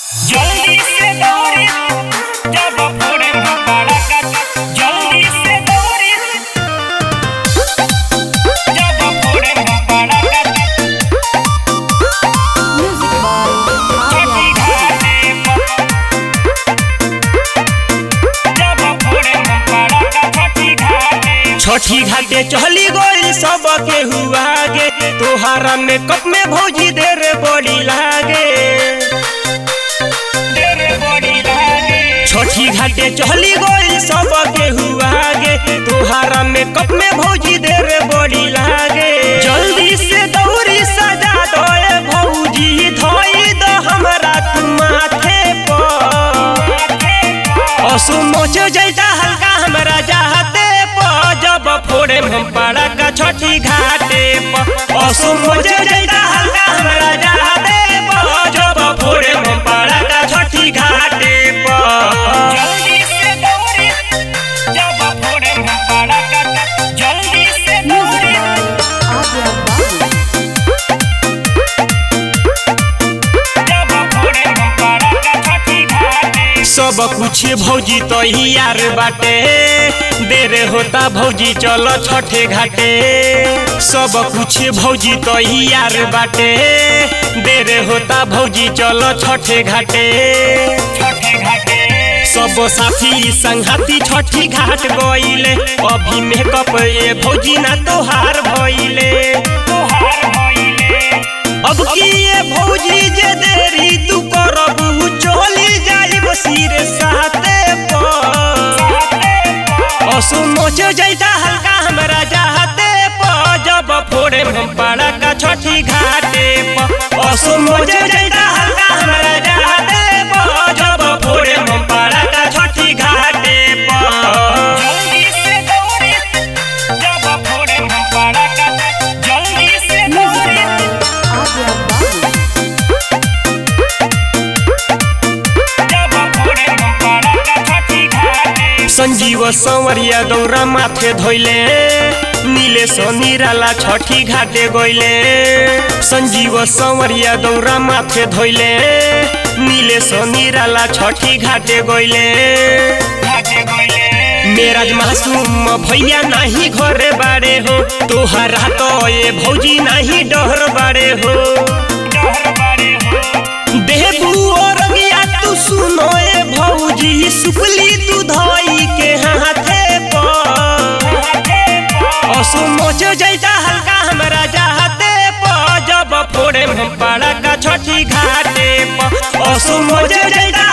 जल्दी से दौड़ी जब फोड़े बड़ा का जल्दी से दौड़ी जब फोड़े बड़ा का Music by छठी घाटे जब फोड़े बड़ा का छठी घाटे छठी घाटे चली गई सब के हुआ गे तोहारा मेकअप में भौजी देर बड़ी लागे तेरे बड़ी लागे छठी घाटे चली गई सब के हुआ गे तोहारा मेकअप में भौजी देर बड़ी लागे जल्दी से दौरी सजा दो ए भौजी धोई दो हमरा तू माथे पर असु मोच जैसा हल्का हमरा चाहते प जब फोड़े हम पड़ा का छठी घाटे प असु मोच जैसा हल्का हमरा चाहते प जब फोड़े हम पड़ा का छठी घाटे प जल्दी से दौड़ी जब फोड़े बड़ा का जल्दी से Music दौड़ी by Adya Babu. जब फोड़े बड़ा का छठी घाटे सब कुछ भौजी तो यार बाटे देर होता भौजी चलो छठे घाटे सब कुछ भौजी तो यार बाटे देर होता भौजी चलो छठे घाटे छठे घाटे सब साथी संघाती छठी घाट गईले अभी मेकअप ए भौजी ना तोहार भइले तोहार भइले अब की ये भौजी जे देरी तू करबू चली जाइब सिर साथे पर असु मोच जैसा हल्का हमरा चाहते प जब फोड़े हम पड़ा का छठी घाटे प असु मोच जैसा हल्का हमरा चाहते प जब फोड़े हम पड़ा का छठी घाटे प जल्दी से दौड़ी जब फोड़े बड़ा का जल्दी से Music दौड़ी by Adya Babu. जब फोड़े बड़ा का छठी घाटे संजीव संवरिया दौरा माथे धोइले नीले निराला छठी घाटे गइले संजीव संवरिया दौरा माथे धोइले नीले निराला छठी घाटे गइले घाटे गइले मेराज मासूम भैया नाही घरे बाड़े हो तोहरा तो ये भौजी नाही डर बाड़े हो डहर बाड़े हो देबू और गया तू सुनो ए भौजी सुपली तू धोई के हाथे पर असु मोच जैसा हल्का हमरा चाहते प जब फोड़े हम पड़ा का छठी घाटे प असु मोच जैसा